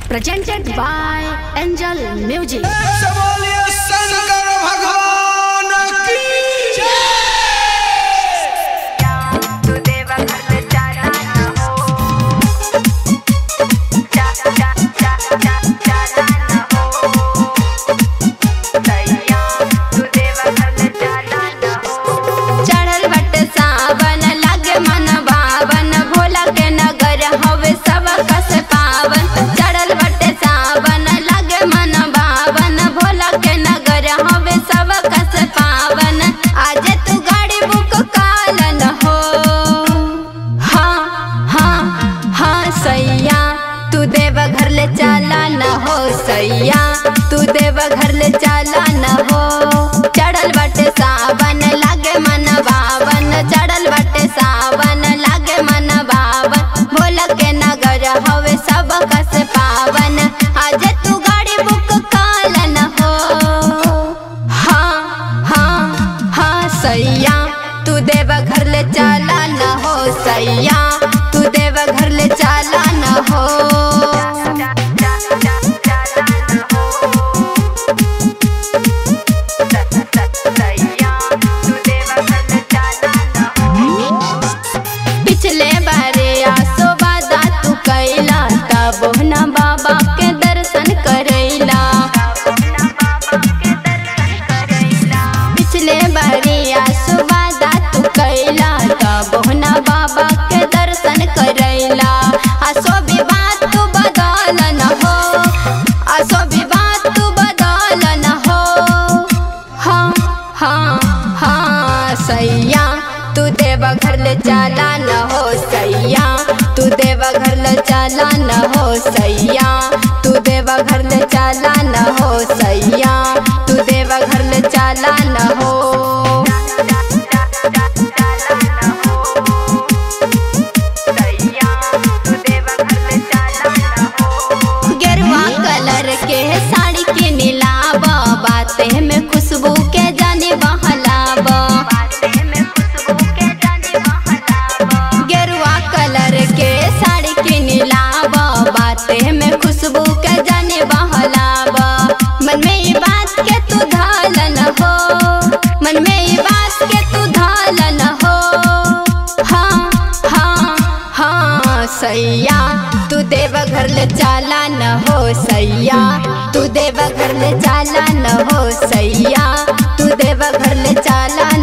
presented by Angel Music. से बोलिए शंकर भगवान की चढ़ल बट सावन लागे मन भावन भोला के नगर हवे सब कस पावन चढ़ल बट सावन लागे मन भावन भोला के नगर हवे सब कस पावन आज तू गाड़ी बुक कालन हो हाँ हाँ हाँ सैया तू देव घर ले चला न हो सैया तू देव घर ले चला न हो चढ़ल बटे सावन लागे मन बावन चढ़ल बटे सावन लागे मन बावन भोला के नगर हवे सब कस पावन आज तू गाड़ी बुक कालन हो हाँ हाँ हाँ सैया तू देव घर ले चला न हो सैया तू देव घर ले चला न हो पिछले बारे आसो बादा तू कैला तब न बाबा के दर्शन करैला पिछले बारे आसो बादा तू कैला तब न बाबा के दर्शन करैला आसो विवाद तू बदल न हो आसो विवाद तू बदल न हो हाँ हाँ हाँ सैया तू देव घर ले चला न हो सैया तू देव घर ले चला न हो सैया तू देव घर ले चला न हो सैया तू देव घर ले चला न हो गेरुआ कलर के साड़ी के नीलाबा बाते में खुशबू के जाने बहलाबा गेरुआ कलर के साड़ी के नीलाबा बाते में खुशबू के जाने बहलाबा मन में ये बात के तू धालन हो मन में ये बात के तू धालन हो हाँ हाँ हाँ सैया तू देव घर ले चला न हो सैया तू देव घर ले चला न हो सैया तू देव घर ले चला